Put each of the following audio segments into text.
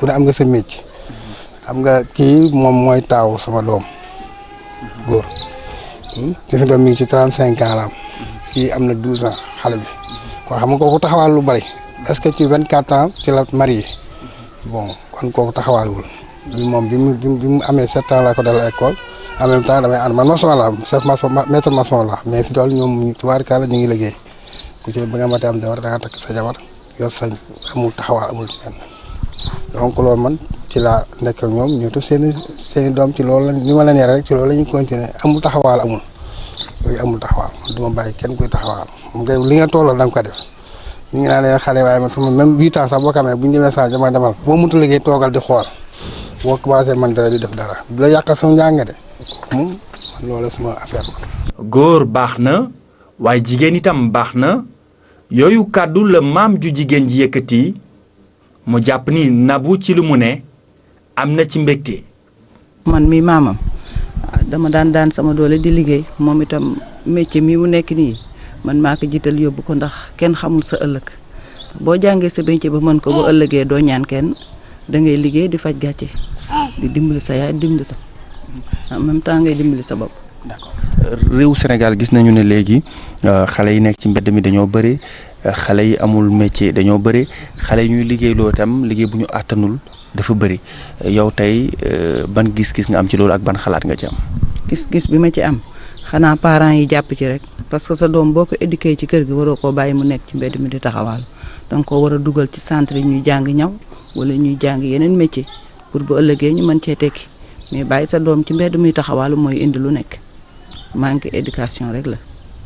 ku ne am nga sa métier xam nga kii moom mooy taaw sama doom góor te fi doom mi ngi ci trente cinq ans la am kii am na douze ans xale bi kon xam nga kooku taxawaal lu bari est-ce que ci vingt quatre ans ci la marié bon kon kooku taxawaalul bi moom bi mu bi mu amee sept ans laa ko dal école en même temps damay ànd man maçon la chef maçon maître maçon la mais fi toll ñoom tubaarkalla ñu ngi liggéey ku ci ba nga matee am jabar da nga takk sa jabar yor sa amul taxawaal amul ci benn donc loolu man ci laa nekk ak ñoom ñëw seen i seen i doom ci loolu la ni ma leen yore rek ci loolu la ñuy continuer amul taxawaal amul yooyu amul taxawaal man du ma bàyyi kenn kuy taxawaal moom kay li nga tolloo da nga ko def ñu ngi naan leen xale waaye man sama même huit ans sax boo ko amee bu ñu demee saa dama demal boo mënut a liggéey toogal di xool boo commencé man dara di def dara du la yàqal sama njàng de moom man loolu sama affaire la. góor baax na waaye jigéen itam baax na yooyu kàddu la maam ju jigéen ji yëkkati mu jàpp ni nabu ci lu mu ne am na ci mbégte. man mi maamam dama daan daan sama doole di liggéey moom itam métier mi mu nekk nii man maa ko jiital yóbbu ko ndax kenn xamul sa ëllëg boo jàngee sa métier ba mën ko ba ëllëgee doo ñaan kenn da ngay liggéey di faj gàcce di dimbali sa yaay dimbali sa en même temps ngay dimbali sa bopp. d'accord réew Sénégal gis nañu ne léegi xale yi nekk ci mbedd mi dañoo bëri xale yi amul métier dañoo bëri xale yi ñuy liggéeyloo itam liggéey bu ñu àttanul dafa bëri yow tey ban gis-gis nga am ci loolu ak ban xalaat nga ci am. gis-gis bi ma ci am xanaa parents yi jàpp ci rek parce que sa doom boo ko éduqué ci kër gi waroo koo bàyyi mu nekk ci mbedd mi di taxawaal danga ko war a dugal ci centre yi ñuy jàng ñaw wala ñuy jàng yeneen métier pour bu ëllëgee ñu mën cee tekki mais bàyyi sa doom ci mbedd muy taxawaalu mooy indi lu nekk manque éducation rek la.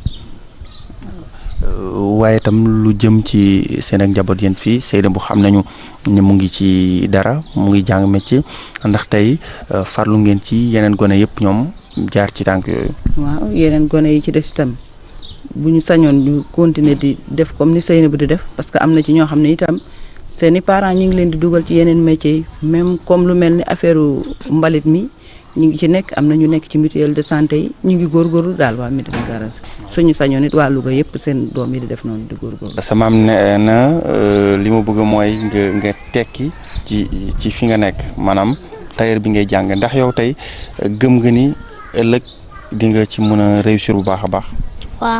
waaye itam lu jëm ci seen ak njaboot yéen fii Seyda bu xam nañu ne mu ngi ci dara mu ngi jàng métier ndax tey farlu ngeen ci yeneen gone yëpp ñoom jaar ci tànk yooyu. waaw yeneen gone yi ci des itam bu ñu sañoon ñu continuer di def comme ni Seyna bu di def parce que am na ci ñoo xam ne itam seeni parents ñu ngi leen di dugal ci yeneen métiers yi même comme lu mel ni affaire mbalit mi. ñu ngi ci nekk am na ñu nekk ci mutuelle de santé yi ñu ngi góorgóorlu daal waa Médina Garaas suñu sañoon it waa Louga yëpp seen doom yi di def noonu di góorgóorlu. sa maam nee na li ma bëgg mooy nga nga tekki ci ci fi nga nekk maanaam tailleur bi ngay jàng ndax yow tey gëm nga ni ëllëg di nga ci mën a réussir bu baax a baax. waaw.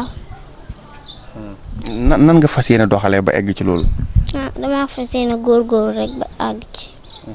nan nan nga fas yéene doxalee ba egg ci loolu. ah damaa fas yéene góorgóorlu rek ba àgg ci.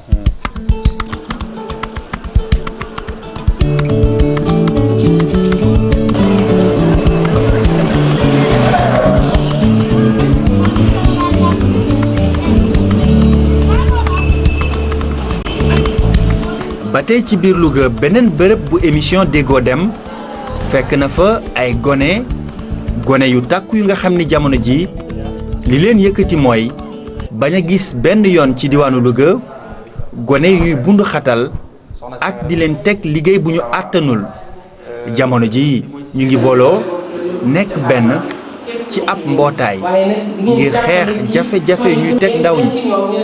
ba tey ci biir Louga beneen bërëb bu émission déggoo dem fekk na fa ay gone gone yu tàkku yu nga xam ni jamono ji li leen yëkkati mooy bañ a gis benn yoon ci diwaanu Louga gone yu ñuy bundu xatal ak di leen teg liggéey bu ñu àttanul jamono ji ñu ngi booloo nekk benn ci ab mbootaay ngir xeex jafe-jafe ñuy teg ndaw ñi.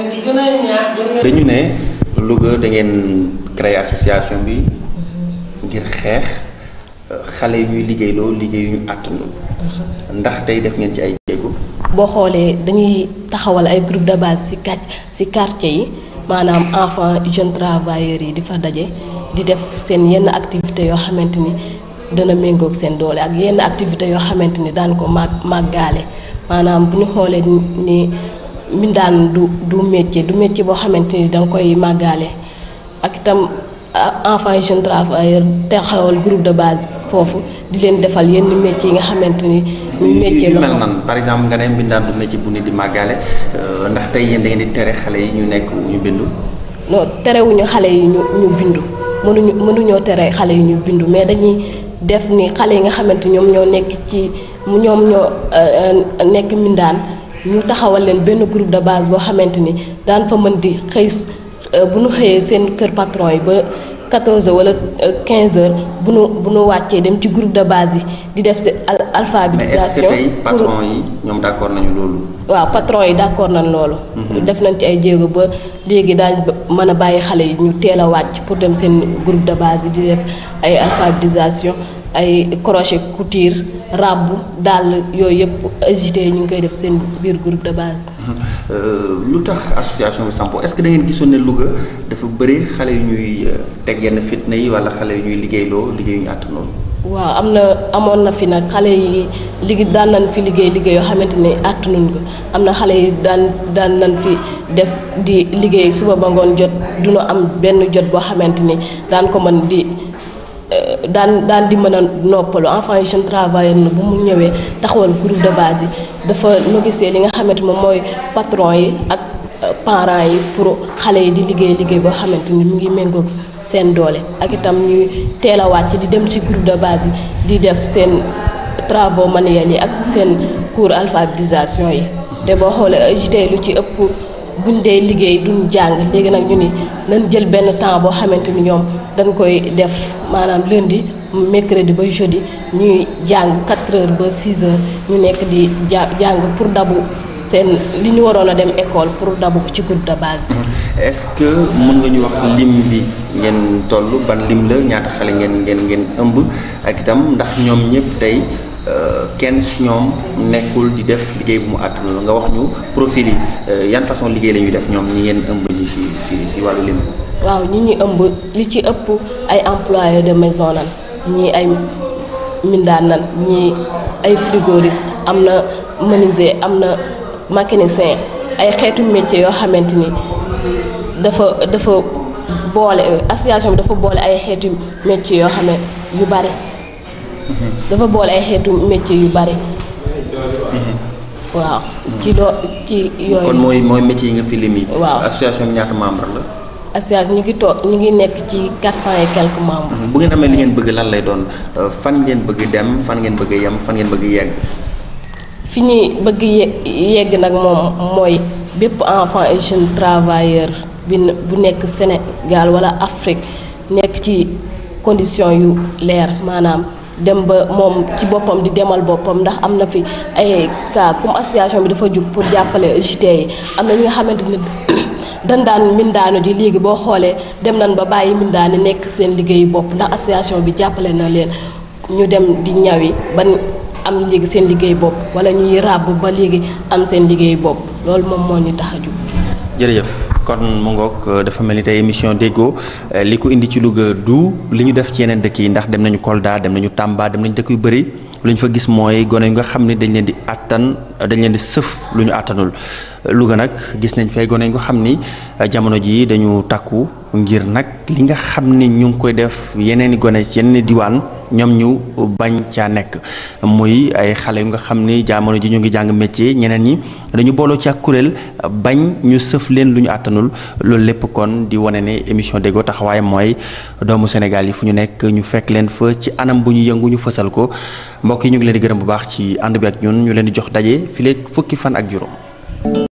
dañu ne Louga da ngeen créer association bi ngir xeex xale yi ñuy liggéeyloo liggéey yu ñu àttanul ndax tey def ngeen ci ay jéego. boo xoolee dañuy taxawal ay groupe de base ci kàcc ci quartier yi maanaam enfants jeunes travailleurs yi di fa daje di def seen yenn activités yoo xamante ni dana méngoog seen doole ak yenn activités yoo xamante ni daan ko màgg màggaale maanaam bu ñu xoolee ni mbindaan du du métier du métier boo xamante ni danga koy màggaale ak itam enfants jeunes travailleurs taxawal groupe de base foofu di leen defal yenn métiers yi nga xamante ni. muy métier yu mel nan par exemple nga ne mbindaan du métier bu nit di màggaale ndax tey yéen da ngeen di tere xale yi ñu nekk ñu bindu. non terewuñu xale yi ñu ñu bindu mënuñu mënuñoo tere xale yi ñu bindu mais dañuy def ni xale yi nga xamante ñoom ñoo nekk ci ñoom ñoo nekk mbindaan ñu taxawal leen benn groupe de base boo xamante ni daan fa mën di xëy bu ñu xëyee seen kër patron yi ba 14 wala 15 heures bu nu bu nu wàccee dem ci groupe de base yi di def si alphabétisation. mais est-ce que tey patron yi ñoom d'accord nañu loolu. waaw patron yi d'accord nañ loolu. def nañ ci ay jéego ba léegi daañ mën a bàyyi xale yi ñu teel a wàcc pour dem seen groupe de base yi di def ay alphabétisation ay crochet couture ràbb dàll yooyu yëpp agité ñu ngi koy def seen biir groupe de base. lu tax association bi sampo est-ce que da ngeen gisoon ne Louga dafa bëri xale yu ñuy teg yenn fitna yi wala xale yu ñuy liggéeyloo liggéey yu ñu àtt noonu. waaw am na amoon na fi nag xale yi liggéey daan nañ fi liggéey liggéey yoo xamante ne àttanuñ ko am na xale yi daan daan nañ fi def di liggéey suba ba ngoon jot duñu am benn jot boo xamante ni daan ko mën di daan daan di mën a noppalu enfant yi jeune travailleur na bu mu ñëwee taxawal groupe de base yi dafa négocier li nga xamante moom mooy patron yi ak parents yi pour xale yi di liggéey liggéey boo xamante ni mu ngi méngoog seen doole ak itam ñuy teel a wàcc di dem ci groupe de base yi di def seen travaux manuels yi ak seen cours alphabétisation yi te boo xoolee JT lu ci ëpp buñ dee liggéey duñ jàng léegi nag ñu ni nañ jël benn temps boo xamante ni ñoom dañ koy def maanaam lundi mercredi ba jeudi ñuy jàng 4 heures ba 6 heures ñu nekk di ja jàng pour dabu seen li ñu waroon a dem école pour dabu ko ci groupe de base bi. est-ce que mën nga ñu wax lim bi ngeen toll ban lim la ñaata xale ngeen ngeen ngeen ëmb ak itam ndax ñoom ñëpp tey kenn si ñoom nekkul di def liggéey bu mu àttanul nga wax ñu profil yi yan façon liggéey la ñuy def ñoom ñi ngeen ëmb ñi si si si wàllu lim. waaw ñi ñuy ëmb li ci ëpp ay employés de maison nan ñii ay mindaan nan ñii ay frigoriste am na menuisier am na mécanicien ay xeetu métier yoo xamante ni dafa dafa boole association bi dafa boole ay xeetu métier yoo xam ne yu bari dafa boole ay xeetu métier yu bari waaw ci loo ci yooyu kon mooy mooy métier yi nga fi lim yi. waaw association bi ñaata membre la. association ñu ngi toog ñu ngi nekk ci quatre cent et quelques membres. bu ngeen amee li ngeen bëgg lan lay doon fan ngeen bëgg dem fan ngeen bëgg yem fan ngeen bëgg yegg. fi ñuy bëgg ye- yegg nag moom mooy bépp enfant et jeune travailleur bi bu nekk Sénégal wala Afrique nekk ci condition yu leer maanaam dem ba moom ci boppam di demal boppam ndax am na fi ay cas comme association bi dafa jug pour jàppale JT yi am na ñi nga xamante ni dañ daan mbindaanu ji léegi boo xoolee dem nañ ba bàyyi mbindaani nekk seen liggéeyu bopp ndax association bi jàppale na leen ñu dem di ñawi ban am léegi seen liggéey bopp wala ñuy ràbb ba léegi am seen liggéey bopp loolu moom moo ñu tax a jug jërëjëf kon mu ngoog dafa mel ni tey émission déggoo li ko indi ci Louga du li ñu def ci yeneen dëkk yi ndax dem nañu Kolda dem nañu Tamba dem nañu dëkk yu bëri lu ñu fa gis mooy gone yu nga xam ne dañ leen di àttan dañ leen di sëf lu ñu àttanul Louga nag gis nañ fay gone yu nga xam ni jamono jii dañu takku ngir nag li nga xam ni ñu ngi koy def yeneen i gone ci yeneen i diwaan ñoom ñu bañ caa nekk muy ay xale yu nga xam ni jamono ji ñu ngi jàng métier ñeneen ñi dañu booloo ci ak kuréel bañ ñu sëf leen lu ñu àttanul loolu lépp kon di wane ne émission déggoo taxawaay mooy doomu Sénégal yi fu ñu nekk ñu fekk leen fa ci anam bu ñu yëngu ñu fësal ko mbokk yi ñu ngi leen di gërëm bu baax ci ànd bi ak ñun ñu leen di jox daje fileeg fukki fan ak juróom.